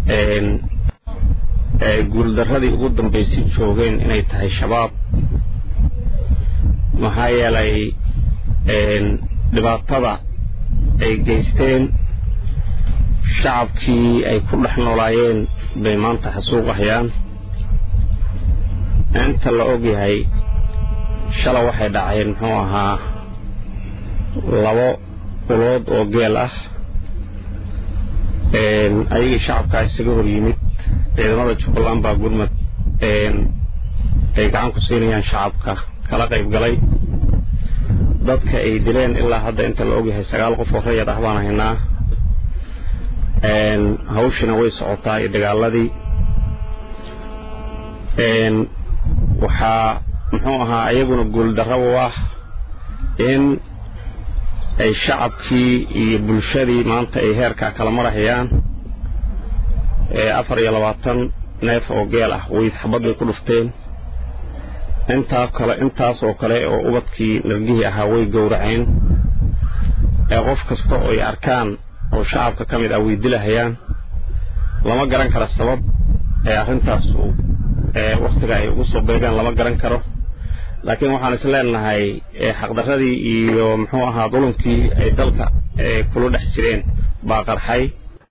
guuldarradii ugu dambaysay joogeen inay tahay shabaab maxaa yeelay dhibaatada ay geysteen shacabkii ay ku dhex noolaayeen bay maanta xasuuqahayaan inta la og yahay shala waxay dhaceen muxuu ahaa labo ulood oo geel ah ayagii shacabkaa isaga hor yimid ciidamada jubbaland baa gurmad ay gacan ku siinayaan shacabka kala qayb galay dadka ay dileen ilaa hadda inta la ogyahay sagaal qof oo rayad ah baan haynaa hawshina way socotaa iyo dagaaladii waxaa muxuu ahaa ayaguna guuldarro u ah in ay shacabkii iyo bulshadii maanta ay heerkaa kala marahayaan afar iyo labaatan neef oo geel ah weyd xabad bay ku dhufteen intaa kale intaas oo kale oo ubadkii nargihii ahaa way gowraceen ee qof kasta oo ay arkaan oo shacabka ka mid ah way dilahayaan lama garan karo sabab ee arrintaasu wakhtiga ay ugu soo beegeen lama garan karo laakiin waxaan is leenahay xaqdarradii iyo muxuu ahaa dulumkii ay dalka kula dhex jireen baa qarxay